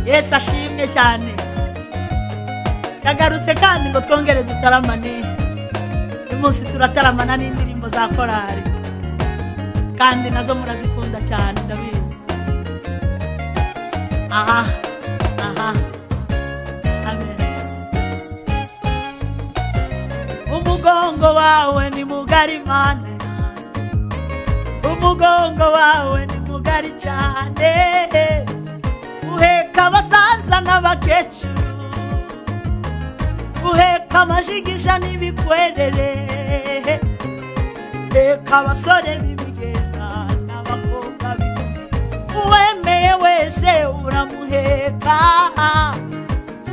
yesu ashimwe cyane yagarutse kandi ngo twongere dutaramane uyu munsi turataramana n'indirimbo za korari kandi nazo murazikunda cyane ndabizi aha aha amen umugongo wawe ni mugari mane umugongo wawe ni mugari cyane uheka abasaza n'abakecuru uheka amajigisha n'ibikwerere reka abasore b'ibigenda n'abakobwa b'ibigenda uwemeye wese uramuheka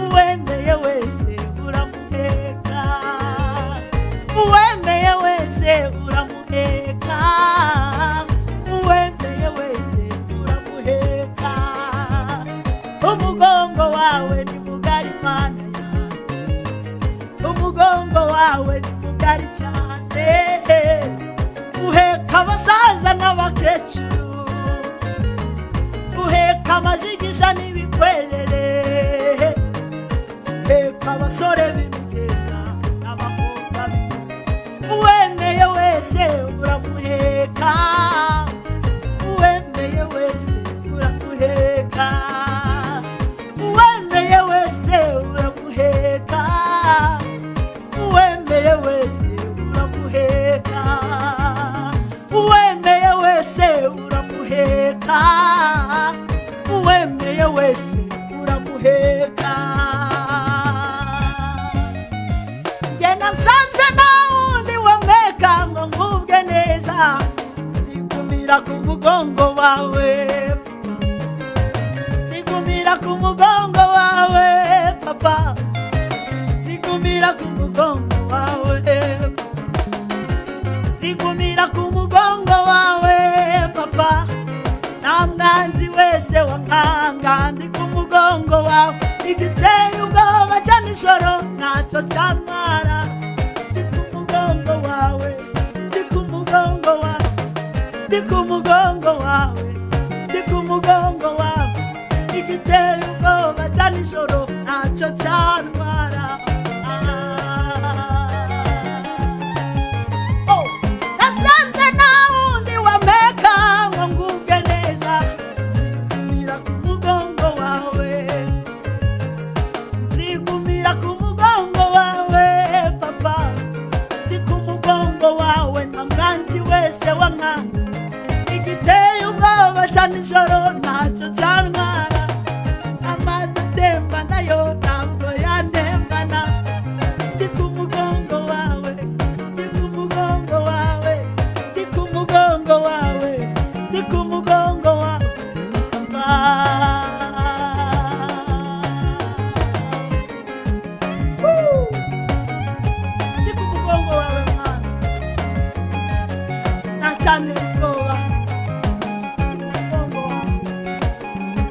uwemeye wese uramuheka uwemeye wese uramuheka uwemeye wese uramuheka umugongo wawe ni mugari mana yanjye umugongo wawe ni mugari cyane uheka abasaza n'abakecuru uheka amajigisha n'ibikwerere uheka abasore b'imigenda n'abakobwa b'imigenda uwemeye wese uramuheka uwemeye wese uramuheka uwemeye wese uramuheka uwemeye wese uramuheka uwemeye wese uramuheka uwemeye wese uramuheka njye nasanze nawundi wameka ngo ngubwe neza nzigumira ku mugongo wawe nzigumira ku mugongo wawe papa nzigumira ku mugongo wawe nzigumira ku mugongo wawe papa nta mwanzi wese wankanga ndi ku mugongo wawe igiteye ubwoba cya nijoro ntacyo cyantwara ndi ku mugongo wawe ndi ku mugongo wawe ndi ku mugongo wawe ndi ku mugongo wawe igiteye ubwoba cya nijoro ntacyo cyantwara Oh, nasanze ntawundi wameka ngo ngubwe neza nzigumira ku mugongo wawe nzigumira ku mugongo wawe papa ndi ku mugongo wawe nta mwanzi wese wankanga igiteye ubwoba cya nijoro ntacyo cyantwara amazi atemba nayo ntabwo yantembana ndi ku mugongo wawe ndi ku mugongo wawe ndi ku mugongo wawe ndi ku mugongo wawe papa Woo! ndi ku mugongo wawe mwana nta cyane ubwoba ndi ku mugongo wawe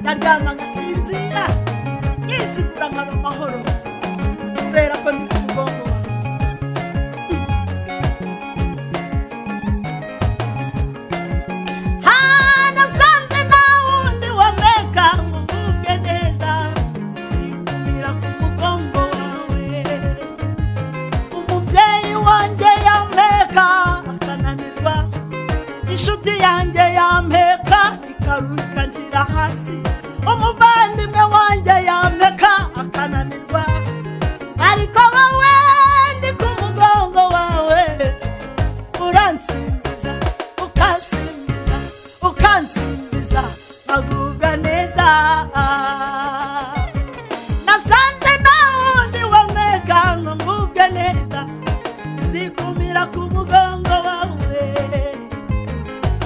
ndaryama ngasinzira yisigura nkaba amahoro kubera ko ndi ku mugongo wawe hanasanze ntawundi wameka ngo ngubwe neza nzigumira ku mugongo wawe umubyeyi wanjye yameka akananirwa inshuti yanjye yampeka ikaruhuka nshyira hasi umuvandimwe wanjye yampeka akananirwa ariko wowe ndi ku mugongo wawe uransimbiza ukansimbiza ukansimbiza bagubwa neza nasanze ntawundi wamega ngo ngubwe neza nzikumira ku mugongo wawe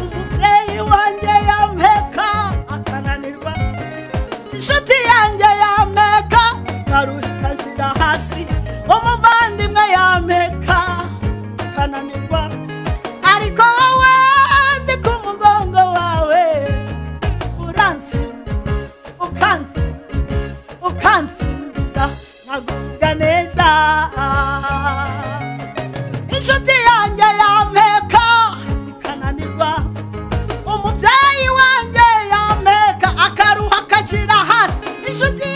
umubyeyi wanjye yampeka akananirwa inshuti yanjye yampeka ikaruhika nshyira hasi umuvandimwe yampeka akananirwa ariko wowe ndi ku mugongo wawe uransimbiza ukansimbiza ukansimbiza nkagubwa neza inshuti yanjye yampeka ikananirwa umubyeyi wanjye yampeka akaruha akakira hasi inshuti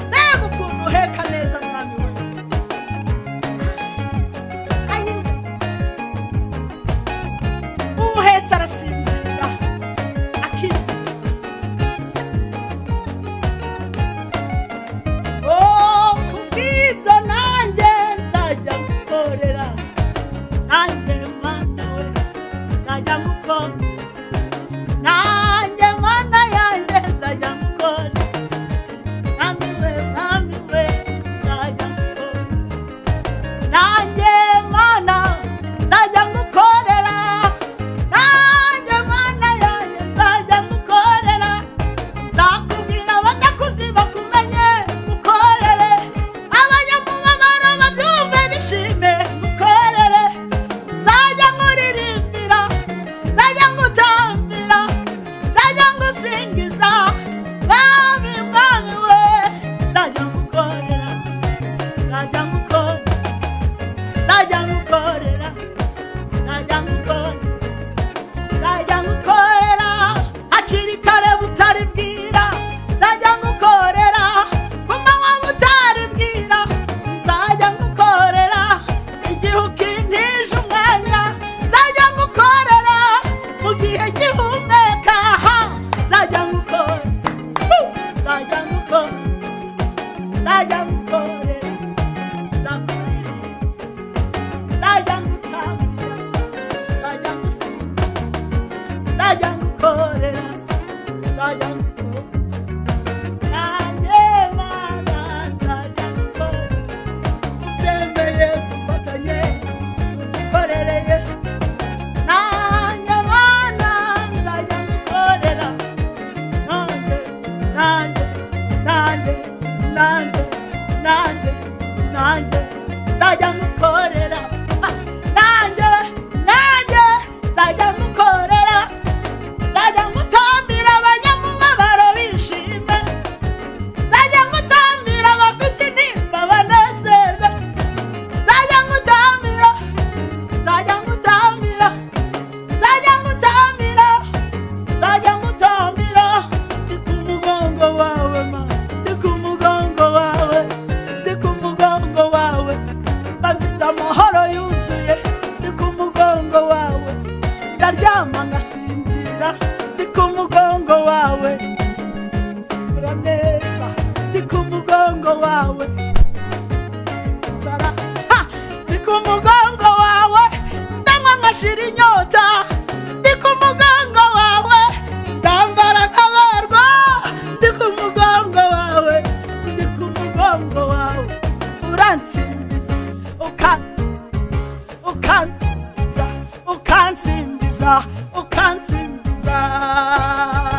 mbega ukuntu uheka neza mwami we ayi umuhetse arasinzira akizi oh kubw'ibyo nanjye nzajya gukorera nanjye mwana we nzajya gukora nanjye mwana yanjye nzajya gukora mwami we mwami we nzajya gukora nanjye mana nzajya ngukorera nanjye mana yanjye nzajya ngukorera nzakubwira abadakuzi bakumenye ngukorere abajya mu mabara babyumve bishime ngukorere nzajya nkuririmbira nzajya ngutambira nzajya ngusingiza mwami mwami we nzajya ngukorera nzajya ngukorera nzajya ngukorera nzajya ngukorera nzajya ngukorera hakiri kare butari bwira nzajya ngukorera ku manywa butari bwira nzajya ngukorera igihe ukintije umwanya nzajya ngukorera mu gihe gihumeka aha nzajya ngukorera Woo! nzajya ngukorera nzajya ngukorera nzakuririmba nzajya ngutambira nzajya ngusiga nzajya ngukorera nzajya ngukorera nanjye mana nzajya ngukorera nzemeye dufatanye tugukorereye nanjye mana nzajya ngukorera nanjye nanjye nanjye nanjye nanjye nanjye nzajya ngukorera Ha! nanjye nanjye nzajya ngukorera nzajya ngutambira abanyamubabaro bishime nzajya ngutambira abafite intimba banezerwe nzajya ngutambira nzajya ngutambira nzajya ngutambira nzajya ngutambira ndi ku mugongo wawe ma ndi ku mugongo wawe ndi ku mugongo wawe bafite amahoro yuzuye ndi ku mugongo wawe ndaryama ngasinzira ndi ku mugongo wawe ura neza ndi ku mugongo wawe nzara ha ndi ku mugongo wawe ndanywa nkashira inyota ndi ku mugongo wawe ndambara nkabarwa ndi ku mugongo wawe ndi ku mugongo wawe uransimbiza ukansimbiza ukansimbiza ukansimbiza ukansimbiza